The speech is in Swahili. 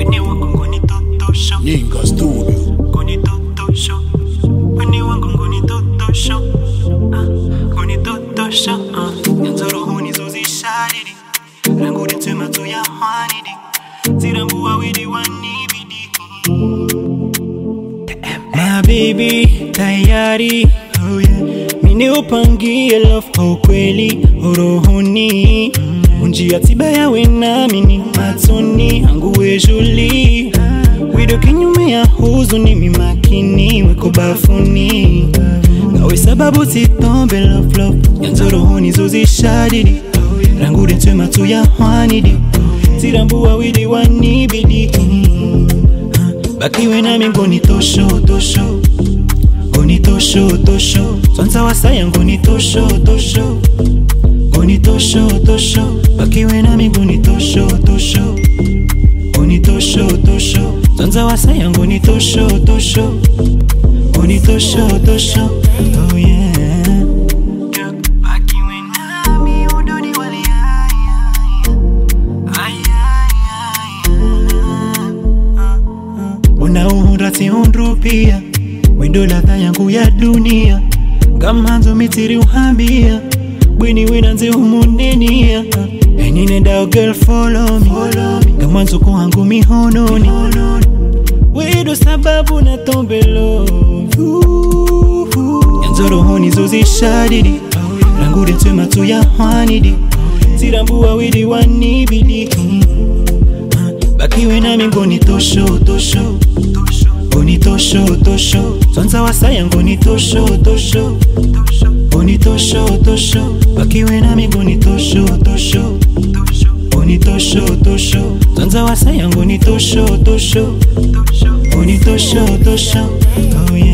Wene wangu ngoni totosho Nyinga Studio. Ngoni totosho Wene wangu ngoni totosho Ah, Ngoni totosho ah. Nyanzoro huni zozi shadidi Ranguri tema tu ya hwanidi Zirambua widi wanibidi My baby tayari oh yeah. Mini upangie love kwa ukweli urohoni Unjia tiba yawe namini matoni anguwe juli Wido kinyume ya huzuni mimakini weko bafuni Nawe sababu sitombe love love Yanzo rohoni zozi shadidi Rangure twema tu ya hwanidi Tirambua widi wanibidi bakiwe nami ngoni tosho tosho ngoni tosho tosho swanza wasaya ngoni tosho tosho ngoni tosho tosho bakiwe nami ngoni tosho tosho ngoni tosho tosho swanza wasaya ngoni tosho tosho ngoni tosho tosho oh yeah bakiwe nami udoni wali ay ay ay unaurati undrupia wendo ladha yangu ya dunia ngamanzo mitiri uhambia bwini winanze umunenia eninendao girl follow me ngamanzo kuhangu mihononi wedo sababu na tombelo yanzo rohoni zozishadidi rangure twema tu ya hwanidi zirambua widi wanibidi bakiwe nami ngoni tosho tosho ngoni tosho tosho swanza wasaya ngoni tosho tosho ngoni tosho tosho bakiwe nami ngoni tosho tosho ngoni tosho tosho swanza wasaya ngoni tosho tosho ngoni tosho tosho oh yeah